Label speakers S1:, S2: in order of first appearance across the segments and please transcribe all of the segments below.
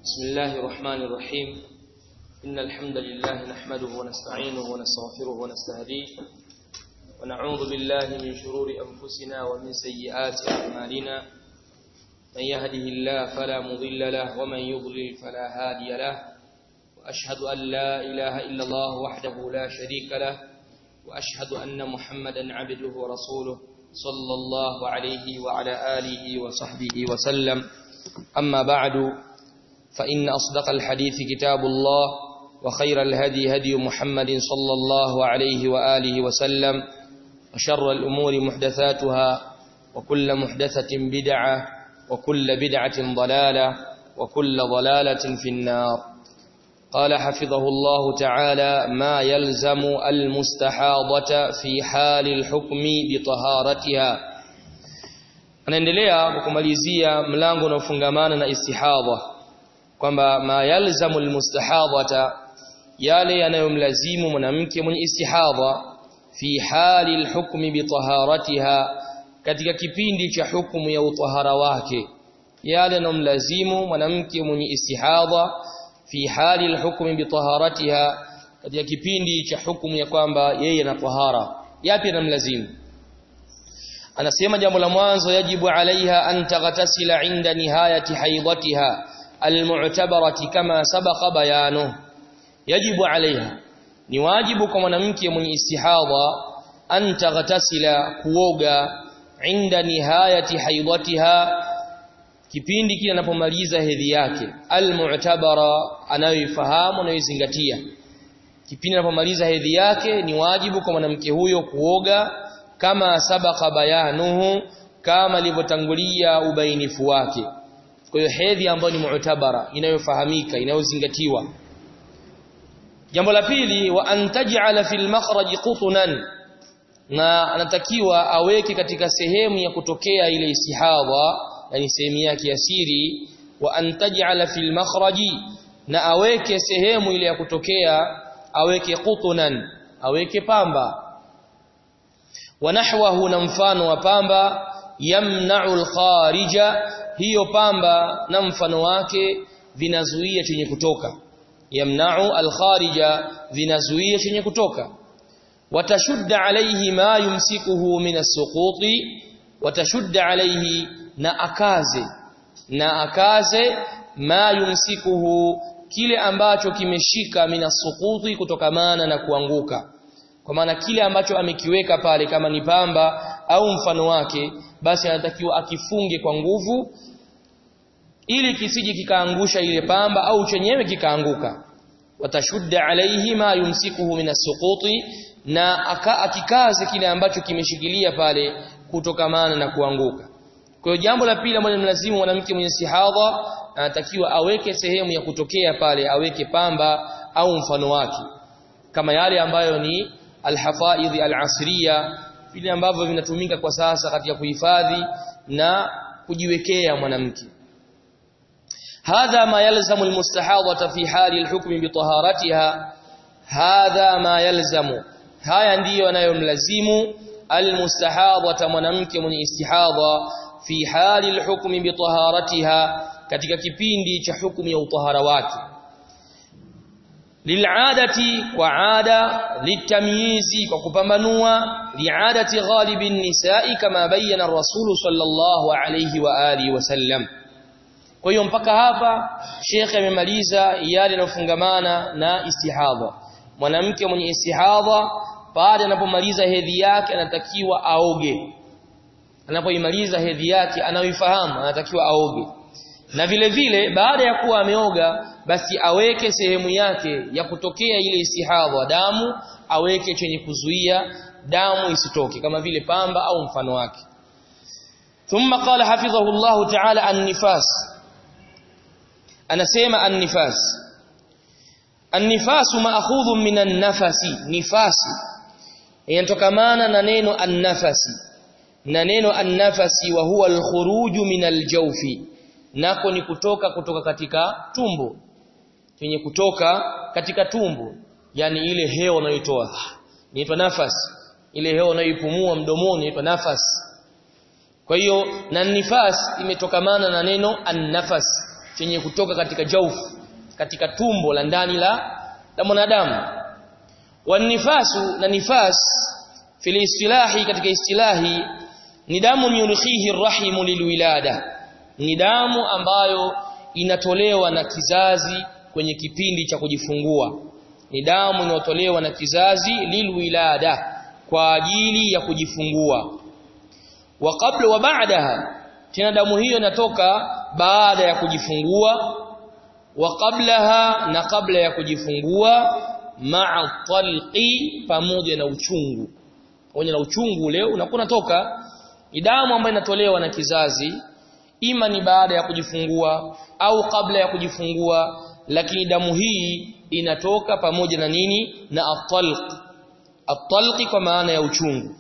S1: بسم الله الرحمن الرحيم إن الحمد لله نحمده ونستعينه ونستغفره ونستهديه ونعوذ بالله من شرور أنفسنا ومن سيئات أعمالنا من يهده الله فلا مضل له ومن يضلل فلا هادي له وأشهد أن لا إله إلا الله وحده لا شريك له وأشهد أن محمدا عبده ورسوله صلى الله عليه وعلى آله وصحبه وسلم أما بعد فإن أصدق الحديث كتاب الله وخير الهدي هدي محمد صلى الله عليه وآله وسلم وشر الأمور محدثاتها وكل محدثة بدعة وكل بدعة ضلالة وكل ضلالة في النار قال حفظه الله تعالى ما يلزم المستحاضة في حال الحكم بطهارتها anaendelea kumalizia mlango unaofungamana na istihadha kwamba ma yalzamu almustahadhata yale yanayomlazimu mwanamke mwenye istihadha fi hali alhukmi bitaharatiha katika kipindi cha hukumu ya utahara wake yale yanayomlazimu mwanamke mwenye istihadha fi hali alhukmi bitaharatiha katika kipindi cha hukumu ya kwamba yeye ana tahara yapi yanamlazimu anasema jambo la mwanzo yajibu alaiha an taghtasila inda nihayati haidatiha almu'tabarati kama sabaqa bayanu yajibu alaiha ni wajibu kwa mwanamke mwenye istihadha an taghtasila kuoga inda nihayati haidatiha kipindi kile anapomaliza hedhi yake almu'tabara anayoifahamu anayoizingatia kipindi anapomaliza hedhi yake ni wajibu kwa mwanamke huyo kuoga kama sabaka bayanuhu kama ilivyotangulia ubainifu wake kwa hiyo hedhi ambayo ni mu'tabara inayofahamika inayozingatiwa jambo la pili wa antaj'ala fil makhraj qutnan na anatakiwa aweke katika sehemu ya kutokea ile istihadha yani sehemu yake ya siri wa antaj'ala fil makhraji na aweke sehemu ile ya kutokea aweke qutnan aweke pamba wanahwahu na mfano wa pamba yamna'u al-kharija hiyo pamba na mfano wake vinazuia chenye kutoka yamna'u al-kharija vinazuia chenye kutoka watashudda alayhi ma yumsikuhu min as-suquti watashudda alayhi na akaze na akaze ma yumsikuhu kile ambacho kimeshika min as-suquti kutokamana na kuanguka kwa maana kile ambacho amekiweka pale kama ni pamba au mfano wake basi anatakiwa akifunge kwa nguvu ili kisije kikaangusha ile pamba au chenyewe kikaanguka watashudda alaihi ma yumsikuhu min as-suquti na aka, akikaze kile ambacho kimeshikilia pale kutokamana na kuanguka kwa hiyo jambo la pili ambalo mlazimu mwanamke mwenye sihadha anatakiwa aweke sehemu ya kutokea pale aweke pamba au mfano wake kama yale ambayo ni alhafaidhi alasriya vile ambavyo vinatumika kwa sasa katika kuhifadhi na kujiwekea mwanamke hadha ma yalzamu almustahadhata fi hali alhukm bitaharatiha hadha ma yalzamu haya ndiyo yanayomlazimu almustahadhata mwanamke mwenye istihadha fi hali alhukm bitaharatiha katika kipindi cha hukumu ya utahara wake lil'adati kwa ada litamyizi kwa kupambanua li'adati ghalibin nisa'i kama bayyana ar-rasul sallallahu alayhi wa alihi wasallam kwa hiyo mpaka hapa Sheikh amemaliza yale yanofungamana na istihadha mwanamke mwenye istihadha baada anapomaliza hedhi yake anatakiwa aoge anapoimaliza hedhi yake anaoifahamu anatakiwa aoge na vile vile baada ya kuwa ameoga basi aweke sehemu yake ya kutokea ile istihadha damu aweke chenye kuzuia damu isitoke kama vile pamba au mfano wake thumma qala hafidhahu Allah ta'ala an-nifas anasema an-nifas an-nifas ma'khudhun min an-nafasi nifasi yanatokamana na neno an-nafasi na neno an-nafasi wa huwa al-khuruju min al-jawfi nako ni kutoka kutoka katika tumbo chenye kutoka katika tumbo yani ile hewa unayoitoa inaitwa nafasi ile hewa unayoipumua mdomoni inaitwa nafasi kwa hiyo na nifas imetokamana na neno an-nafas chenye kutoka katika jaufu katika tumbo la ndani la la mwanadamu wanifasu na nifas fil istilahi katika istilahi ni damu yurikhihi rahimu lilwilada ni damu ambayo inatolewa na kizazi kwenye kipindi cha kujifungua ni damu inayotolewa na kizazi lilwilada kwa ajili ya kujifungua wa kabla wa baadaha tena damu hiyo inatoka baada ya kujifungua wa qablaha na kabla ya kujifungua ma'a talqi pamoja na uchungu pamoja na uchungu leo unakuwa unatoka ni damu ambayo inatolewa na kizazi ima ni baada ya kujifungua au kabla ya kujifungua lakini damu hii inatoka pamoja na nini na at-talq at-talq kwa maana ya uchungu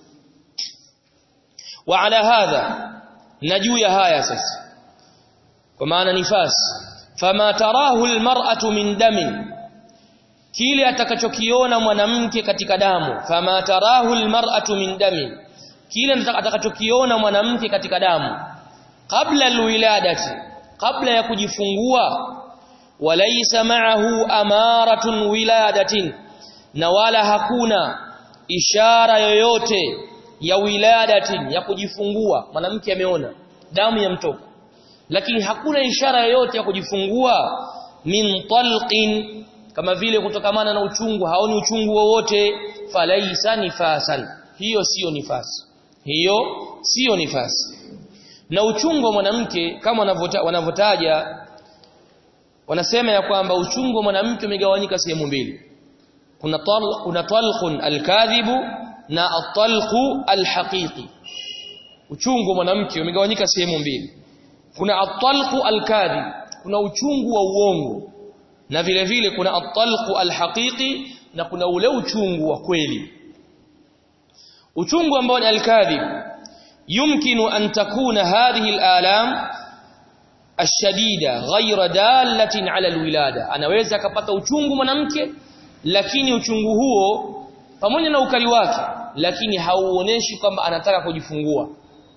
S1: wa ala hadha na juu ya haya sasa kwa maana nifas fama tarahu almar'atu min damin kile atakachokiona mwanamke katika damu fama tarahu almar'atu min damin kile atakachokiona mwanamke katika damu kabla alwiladati kabla ya kujifungua walaysa ma'ahu amaratun wiladatin na wala hakuna ishara yoyote ya wiladatin ya kujifungua mwanamke ameona damu ya mtoka lakini hakuna ishara yoyote ya kujifungua min talqin kama vile kutokamana na uchungu haoni uchungu wowote falaisa nifasan hiyo sio nifasi hiyo sio nifasi na uchungu wa mwanamke kama wanavyotaja wanasema ya kwamba uchungu wa mwanamke umegawanyika sehemu mbili kuna tal, kuna talqun alkadhibu na at-talqu alhaqiqi uchungu wa mwanamke umegawanyika sehemu mbili kuna at-talqu al-kadhib kuna uchungu wa uongo na vile vile kuna at-talqu al-haqiqi na kuna ule uchungu wa kweli uchungu ambao ni al-kadhib yumkinu an takuna hadhihi al-alam ashadida ghayra dalatin ala al-wilada anaweza akapata uchungu mwanamke lakini uchungu huo pamoja na ukali wake lakini hauoneshi kwamba anataka kujifungua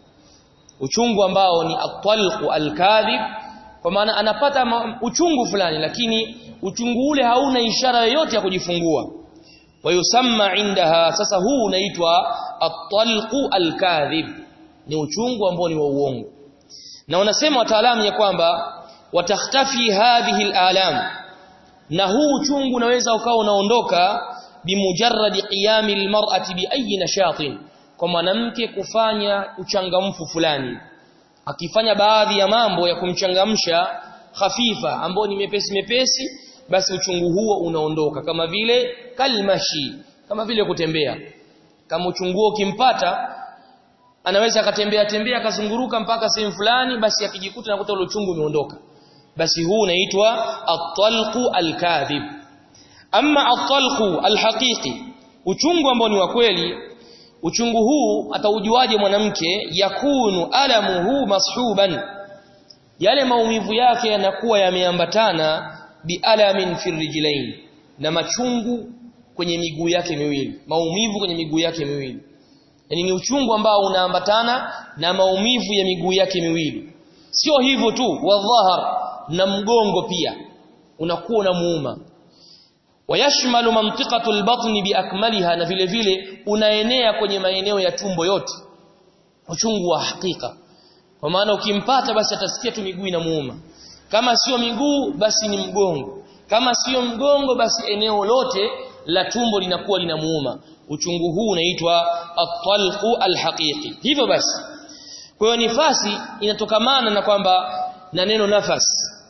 S1: uchungu ambao ni at-talqu al-kadhib kwa maana anapata uchungu fulani lakini uchungu ule hauna ishara yoyote ya kujifungua wayusamma indaha sasa huu unaitwa at-talqu al-kadhib ni uchungu ambao ni wa uongo na wanasema wataalamu ya kwamba watakhtafi hadhihi al-alam na huu uchungu unaweza ukawa unaondoka bimujarradi qiyami al-mar'ati bi ayi nashatin kwa mwanamke kufanya uchangamfu fulani akifanya baadhi ya mambo ya kumchangamsha hafifa ambao ni mepesi mepesi basi uchungu huo unaondoka kama vile kalmashi kama vile kutembea kama uchungu huo ukimpata anaweza akatembea tembea akazunguruka mpaka sehemu fulani basi akijikuta nakuta ule uchungu umeondoka basi huu unaitwa at-talqu al-kadhib amma at-talqu al-haqiqi uchungu ambao ni wa kweli uchungu huu ataujuaje mwanamke yakunu alamuhu mashuban yale maumivu yake yanakuwa yameambatana bialamin firrijlain na machungu kwenye miguu yake miwili maumivu kwenye miguu yake miwili yani ni uchungu ambao unaambatana na maumivu ya miguu yake miwili sio hivyo tu wadhahar na mgongo pia unakuwa unamuuma wayashmalu mantiqatu albatni biakmaliha na vile vile unaenea kwenye maeneo ya tumbo yote uchungu wa hakika kwa maana ukimpata basi atasikia tu miguu inamuuma kama sio miguu basi ni mgongo kama sio mgongo basi eneo lote la tumbo linakuwa linamuuma uchungu huu unaitwa at-talqu al-haqiqi hivyo basi kwa hiyo nifasi inatokamana na kwamba na neno nafas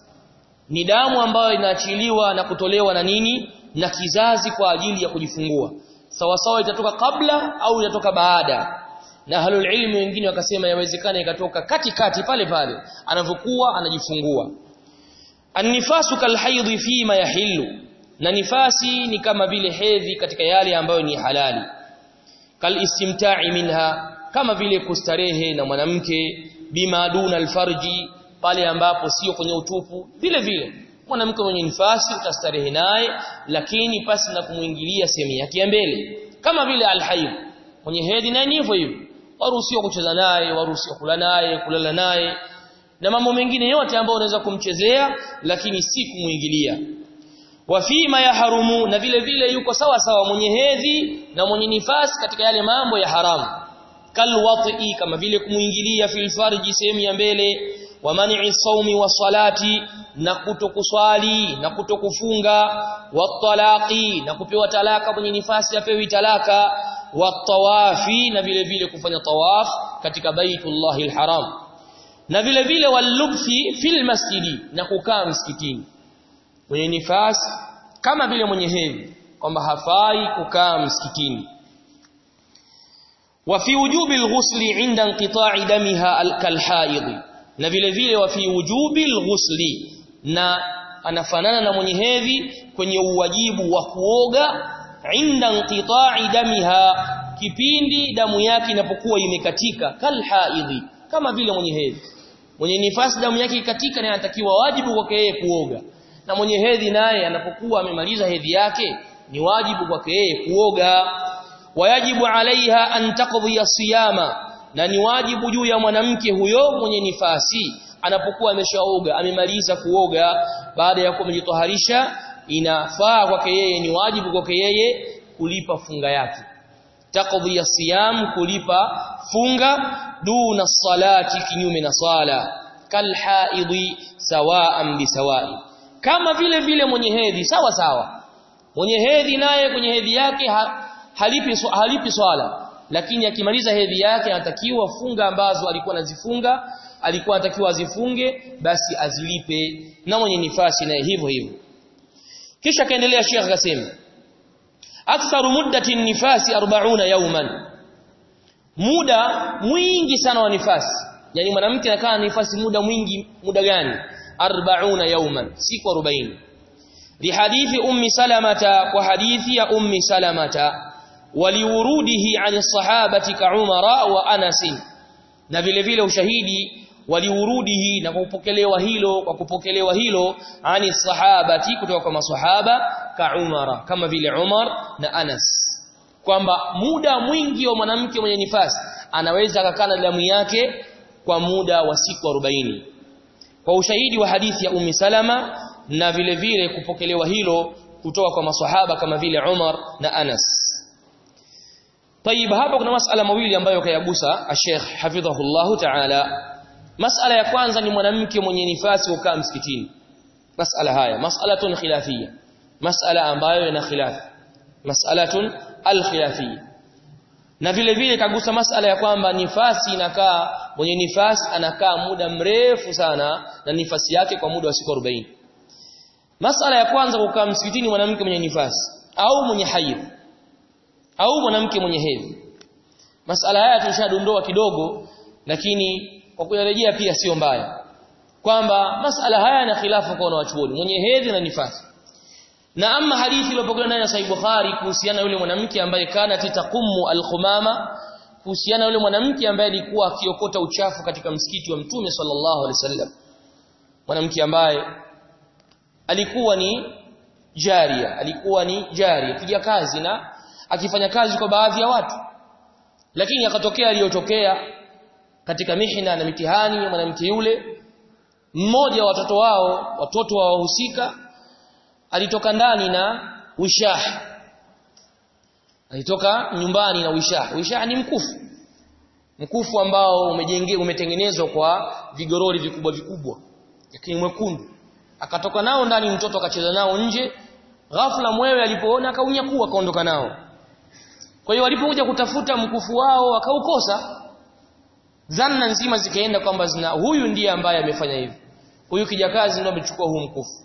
S1: ni damu ambayo inaachiliwa na kutolewa na nini na kizazi kwa ajili ya kujifungua sawa sawa itatoka kabla au itatoka baada na halul ilmi wengine wakasema yawezekana ikatoka katikati pale pale anavyokuwa anajifungua An-nifasu kalhaidhi fima yahillu na nifasi ni kama vile hedhi katika yale ambayo ni halali kal istimta'i minha kama vile kustarehe na mwanamke bima duna alfarji pale ambapo sio kwenye utupu vile vile mwanamke mwenye nifasi utastarehe naye lakini pasi na kumuingilia sehemu yake ya mbele kama vile alhaid mwenye hedhi naye ni hivyo hivyo waruhusiwa kucheza naye waruhusiwa kula naye kulala naye na mambo mengine yote ambayo unaweza kumchezea lakini si kumuingilia wafima ya harumu na vile vile yuko sawa sawa mwenye hedhi na mwenye nifasi katika yale mambo ya haramu kalwati kama vile kumuingilia fil farji sehemu ya mbele wa man'i saumi wa salati na kutokuswali na kutokufunga wa talaqi na kupewa talaka mwenye nifasi apewi talaka wa tawafi na vile vile kufanya tawaf katika baitullahil haram na vile vile walubthi fil masjidi na kukaa msikitini mwenye nifasi kama vile mwenye hedhi kwamba hafai kukaa msikitini wa fi wujubi alghusli inda inqita'i damiha kalhaidhi na vile vile wa fi wujubi alghusli na anafanana na mwenye hedhi kwenye uwajibu wa kuoga inda inqita'i damiha kipindi damu yake inapokuwa imekatika kalhaidhi kama vile mwenye hedhi mwenye nifasi damu yake ikatika na anatakiwa wajibu kwake yeye kuoga na mwenye hedhi naye anapokuwa amemaliza hedhi yake ni wajibu kwake yeye kuoga wayajibu alaiha an taqdi siyama na ni wajibu juu ya mwanamke huyo mwenye nifasi anapokuwa ameshaoga amemaliza kuoga baada ya kumjitoharisha inafaa kwake yeye ni wajibu kwake yeye kulipa funga yake taqdi siyam kulipa funga duna salati kinyume na sala kalhaidhi sawaan bisawai kama vile vile mwenye hedhi sawa sawa mwenye hedhi naye kwenye hedhi yake ha, halipi halipi swala lakini akimaliza hedhi yake anatakiwa funga ambazo alikuwa anazifunga alikuwa anatakiwa azifunge basi azilipe na mwenye nifasi naye hivyo hivyo kisha kaendelea Sheikh akasema aktharu muddati nifasi 40 yawman muda mwingi sana wa nifasi yani mwanamke anakaa nifasi muda mwingi muda gani 40 yawman siku 40 lihadithi ummi salamata kwa hadithi ya ummi salamata waliurudihi an sahabati ka umara wa anas na vile vile ushahidi waliurudihi na kupokelewa hilo kwa kupokelewa hilo ani sahabati kutoka kwa maswahaba ka umara kama vile umar na anas kwamba muda mwingi wa mwanamke mwenye nifasi anaweza akakaa na damu yake kwa muda wa siku 40 kwa ushahidi wa hadithi ya Ummi Salama na vile vile kupokelewa hilo kutoka kwa maswahaba kama vile Umar na Anas. Tayib hapa kuna masala mawili ambayo kayagusa Sheikh hafidhahullahu ta'ala. Masala ya kwanza ni mwanamke mwenye nifasi kukaa msikitini. Masala haya, mas'alatun khilafiyya. Masala ambayo ina khilaf. Mas'alatun al-khilafiyya. Na vile vile kagusa masala ya kwamba nifasi inakaa mwenye nifasi anakaa muda mrefu sana na nifasi yake kwa muda wa siku 40. Masala ya kwanza kukaa msikitini mwanamke mwenye nifasi au mwenye haidh au mwanamke mwenye hedhi. Masala haya tulishadondoa kidogo lakini kwa kuyarejea pia sio mbaya. Kwamba masala haya na khilafu kwa wanawachuoni mwenye hedhi na nifasi. Na ama hadithi iliyopokelewa ndani ya Sahih Bukhari kuhusiana yule mwanamke ambaye kana titaqumu al-khumama kuhusiana yule mwanamke ambaye alikuwa akiokota uchafu katika msikiti wa Mtume sallallahu alaihi wasallam. Mwanamke ambaye alikuwa ni jaria, alikuwa ni jaria, piga kazi na akifanya kazi kwa baadhi ya watu. Lakini akatokea aliyotokea katika mihna na mitihani ya mwanamke yule mmoja wa watoto wao, watoto wa wahusika alitoka ndani na wishah alitoka nyumbani na wishah wishah ni mkufu mkufu ambao umejenge umetengenezwa kwa vigorori vikubwa vikubwa lakini mwekundu akatoka nao ndani mtoto akacheza nao nje ghafla mwewe alipoona akaunyakua akaondoka nao kwa hiyo walipokuja kutafuta mkufu wao akaukosa zanna nzima zikaenda kwamba zina huyu ndiye ambaye amefanya hivi huyu kijakazi ndio amechukua huu mkufu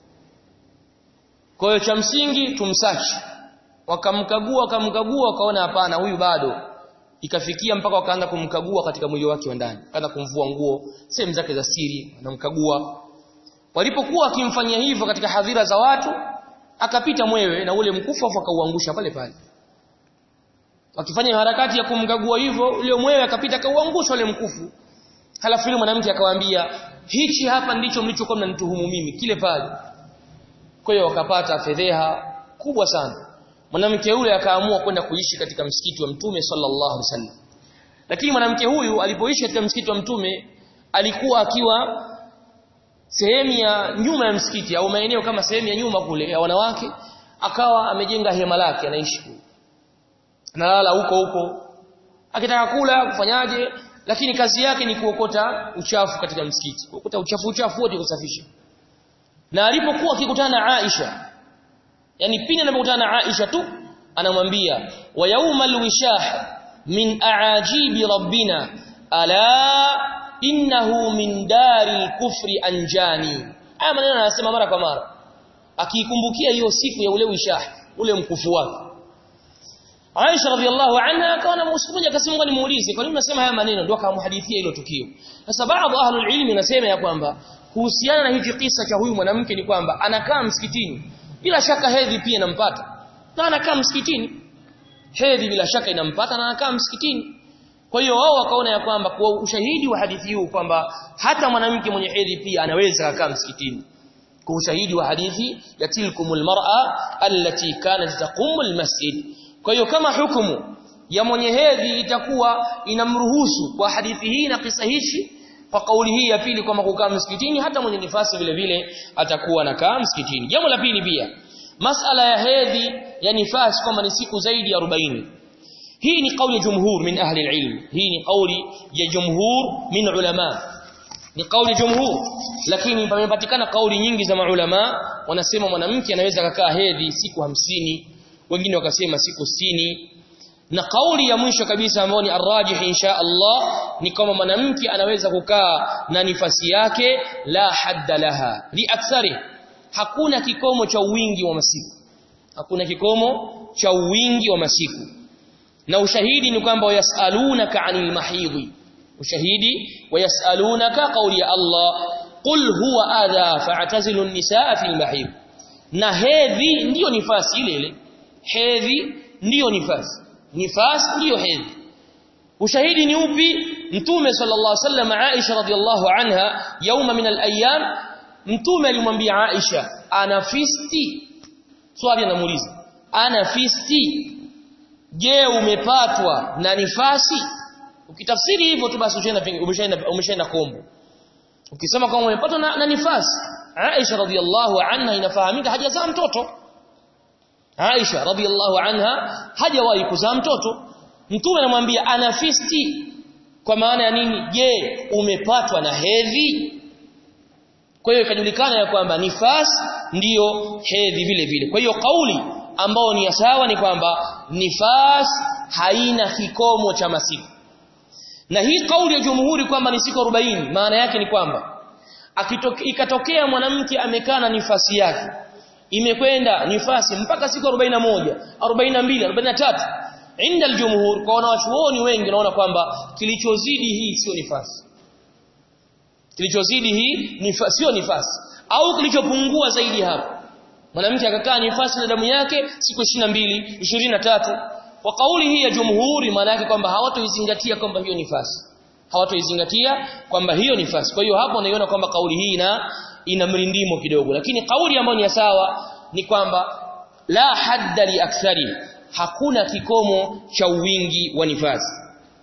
S1: kwa hiyo cha msingi tumsachi wakamkagua wakamkagua wakaona hapana huyu bado ikafikia mpaka wakaanza kumkagua katika mwili wake wa ndani kaanza kumvua nguo sehemu zake za siri wanamkagua walipokuwa akimfanyia hivyo katika hadhira za watu akapita mwewe na ule mkufu afu akauangusha pale pale wakifanya harakati ya kumkagua hivyo ule mwewe akapita akauangusha ule mkufu halafu yule mwanamke akawaambia hichi hapa ndicho mlichokuwa mnanituhumu mimi kile pale kwa hiyo wakapata fedheha kubwa sana mwanamke yule akaamua kwenda kuishi katika msikiti wa mtume sallallahu alaihi wasallam lakini mwanamke huyu alipoishi katika msikiti wa mtume alikuwa akiwa sehemu ya nyuma ya msikiti au maeneo kama sehemu ya nyuma kule ya wanawake akawa amejenga hema lake anaishi kule analala huko huko akitaka kula kufanyaje lakini kazi yake ni kuokota uchafu katika msikiti kuokota uchafu uchafu wote kusafisha na alipokuwa akikutana na Aisha yani pindi anapokutana na Aisha tu anamwambia wa yaumal wishah min aajibi rabbina ala innahu min dari kufri anjani haya maneno anasema mara kwa mara akiikumbukia hiyo siku ya ule wishah ule mkufu wake Aisha radhiallahu anha akawa na mmoja akasema nimuulize kwa nini unasema haya maneno ndio akamhadithia hilo tukio sasa baadhi ahlul ilmi nasema ya kwamba kuhusiana na hichi kisa cha huyu mwanamke ni kwamba anakaa msikitini bila shaka hedhi pia inampata na anakaa msikitini hedhi bila shaka inampata na anakaa msikitini kwa hiyo wao wakaona ya kwamba kwa ushahidi wa hadithi huu kwamba hata mwanamke mwenye hedhi pia anaweza kukaa msikitini kwa ushahidi wa hadithi ya tilkumul mar'a allati kanat taqumul masjid kwa hiyo kama hukumu ya mwenye hedhi itakuwa inamruhusu kwa hadithi hii na kisa hichi kwa kauli hii ya pili kwamba kukaa msikitini hata mwenye nifasi vile vile atakuwa anakaa msikitini jambo la pili pia masala ya hedhi ya nifasi kwamba ni siku zaidi ya 40 hii ni kauli ya jumhur min ahli ilm hii ni kauli ya jumhur min ulama ni kauli jumhur lakini pamepatikana kauli nyingi za maulama wanasema mwanamke anaweza kukaa hedhi siku hamsini wengine wakasema siku sitini na kauli ya mwisho kabisa ambayo ni arrajih insha Allah ni kama mwanamke anaweza kukaa na nifasi yake la hadda laha li akthari hakuna kikomo cha wingi wa masiku hakuna kikomo cha wingi wa masiku na ushahidi ni kwamba wayasalunaka anil mahidhi ushahidi wayasalunaka kauli ya Allah qul huwa adha fa'tazilu an-nisaa fil mahid na hedhi ndiyo nifasi ile ile hedhi ndiyo nifasi nifasi ndiyo hedhi ushahidi ni upi mtume sallallahu alaihi wasallam Aisha radhiallahu anha yauma min al-ayyam mtume alimwambia Aisha ana fisti swali anamuuliza ana fisti je umepatwa na nifasi ukitafsiri hivyo tu basi umeshaenda umeshaenda kombo ukisema kama umepatwa na, na nifasi Aisha radhiallahu anha inafahamika hajazaa mtoto Aisha radhiallahu anha hajawahi kuzaa mtoto mtume anamwambia ana fisti kwa maana ya nini je umepatwa na hedhi kwa hiyo ikajulikana ya kwamba nifas ndiyo hedhi vile vile kwa hiyo kauli ambao ni sawa ni kwamba nifas haina kikomo cha masiku na hii kauli ya jumhuri kwamba ni siku 40 maana yake ni kwamba ikatokea mwanamke amekaa na nifasi yake imekwenda nifasi mpaka siku 41 42 43 inda aljumhur kwa wanawachuoni wengi naona kwamba kilichozidi hii sio nifasi kilichozidi hii nifasi sio nifasi au kilichopungua zaidi hapo mwanamke akakaa nifasi na damu yake siku 22 23 kwa kauli hii ya jumhuri maana yake kwamba hawatoizingatia kwamba hiyo nifasi hawatoizingatia kwamba hiyo nifasi kwa hiyo hapo naiona kwamba kauli hii ina ina mrindimo kidogo lakini kauli ambayo ni sawa ni kwamba la hadda li akthari hakuna kikomo cha wingi wa nifasi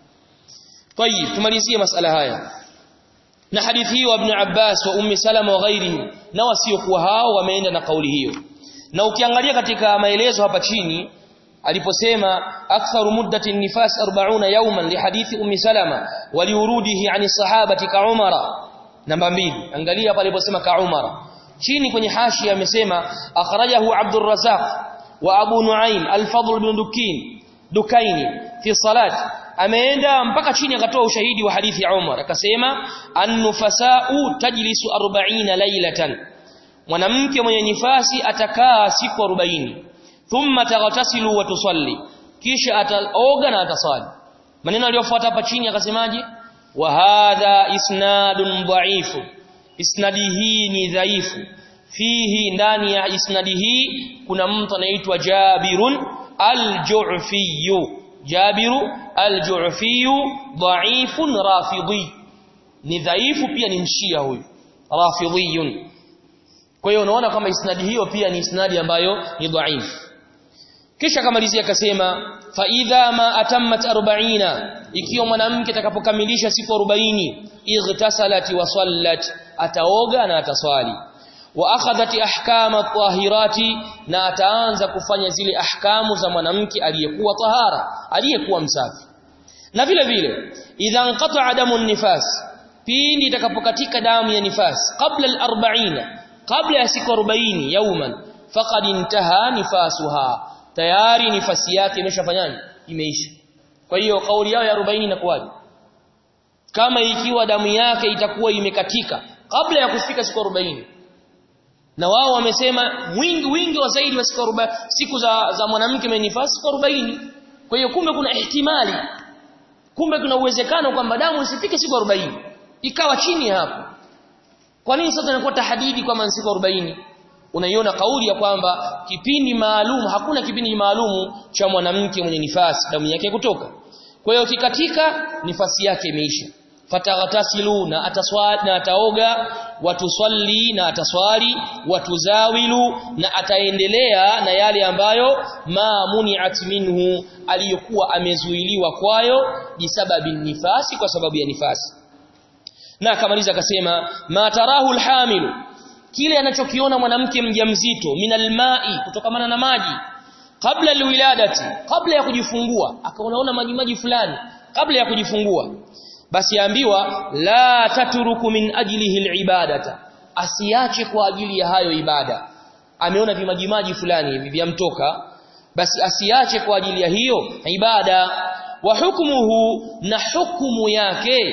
S1: طيب tumalizie masala haya na hadithi hiyo ibn Abbas wa Ummi Salama wa ghairihi na wasiokuwa hao wameenda na kauli hiyo na ukiangalia katika maelezo hapa chini aliposema aktharu muddati nifas 40 yawman li hadithi Ummi Salama waliurudihi ani sahabati ka Umara namba mbili angalia pale aliposema ka Umara chini kwenye hashi amesema akhrajahu Abdul Razzaq wa Abu Nuaim al-Fadl ibn Dukin Dukaini fi salat ameenda mpaka chini akatoa ushahidi wa hadithi ya Umar akasema an-nufasa'u tajlisu 40 laylatan mwanamke mwenye nifasi atakaa siku 40 thumma taghtasilu wa tusalli kisha ataoga na atasali maneno aliyofuata hapa chini akasemaje wa hadha isnadun dha'ifu isnadi hii ni dhaifu fihi ndani ya isnadi hii kuna mtu anaitwa Jabirun al-Ju'fi Jabiru al-Ju'fi dha'ifun rafidhi ni dhaifu pia ni mshia huyu rafidhiyun kwa hiyo unaona kama isnadi hiyo pia ni isnadi ambayo ni dhaifu kisha kamalizia akasema fa idha ma atammat 40 ikiwa mwanamke atakapokamilisha siku 40 igtasalat wa sallat ataoga na ataswali wa akhadhat ahkam at-tahirati na ataanza kufanya zile ahkamu za mwanamke aliyekuwa tahara aliyekuwa msafi na vile vile idha anqata damu nifas pindi itakapokatika damu ya nifas kabla al-40 kabla ya siku 40 yauman faqad intaha nifasuha tayari nifasi yake imeshafanyaje imeisha kwa hiyo kauli yao ya 40 inakuwaje kama ikiwa damu yake itakuwa imekatika kabla ya kufika siku 40 na wao wamesema wingi wingi wa zaidi wa siku 40 siku za za mwanamke mwenye nifasi siku 40 kwa hiyo kumbe kuna ihtimali kumbe kuna uwezekano kwamba damu isifike siku 40 ikawa chini hapo kwa nini sasa inakuwa tahadidi kwamba siku 40 unaiona kauli ya kwamba kipindi maalum hakuna kipindi maalum cha mwanamke mwenye nifasi damu yake kutoka kwa hiyo kikatika nifasi yake imeisha fataghtasilu na ataswali na ataoga watusalli na ataswali watuzawilu na ataendelea na yale ambayo ma muni'at minhu aliyokuwa amezuiliwa kwayo bisababi nifasi kwa sababu ya nifasi na akamaliza akasema ma tarahu alhamilu kile anachokiona mwanamke mjamzito minal ma'i kutokamana na maji kabla alwiladati kabla ya kujifungua akaonaona maji maji fulani kabla ya kujifungua basi ambiwa la tatruku min ajlihi alibadata asiache kwa ajili ya hayo ibada ameona vimajimaji fulani hivi vyamtoka basi asiache kwa ajili ya hiyo ibada wa hukmuhu na hukumu yake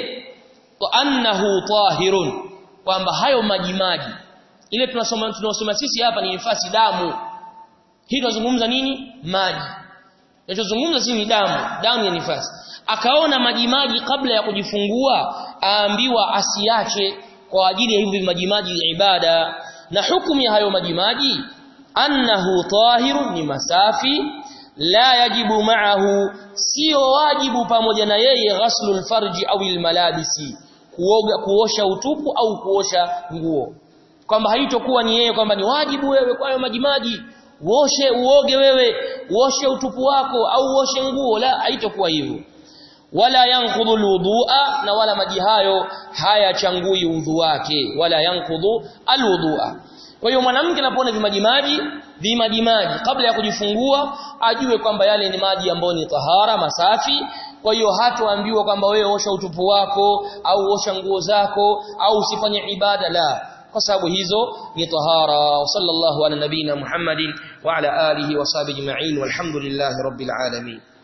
S1: annahu tahirun kwamba hayo majimaji ile tunasoma tunasoma sisi hapa ni nifasi damu hii tunazungumza nini maji tunachozungumza sisi ni damu damu ya nifasi akaona majimaji kabla ya kujifungua aambiwa asiache kwa ajili ya hivi majimaji ya ibada na hukumu ya hayo majimaji annahu tahirun ni masafi la yajibu ma'ahu sio wajibu pamoja na yeye ghaslul farji au almalabisi kuoga kuosha utupu au kuosha nguo kwamba haitokuwa ni yeye kwamba ni wajibu wewe kwa hayo majimaji uoshe uoge wewe uoshe utupu wako au uoshe nguo la haitokuwa hivyo wala yanqudhu alwudu'a na wala maji hayo hayachangui udhu wake wala yanqudhu alwudu'a kwa hiyo mwanamke anapoona vimajimaji vimajimaji kabla ya kujifungua ajue kwamba yale ni maji ambayo ni tahara masafi kwa hiyo hatoambiwa kwamba wewe osha utupu wako au osha nguo zako au usifanye ibada la kwa sababu hizo ni tahara wa sallallahu ala nabina muhammadin wa ala alihi wa sahbihi ajma'in walhamdulillahi rabbil alamin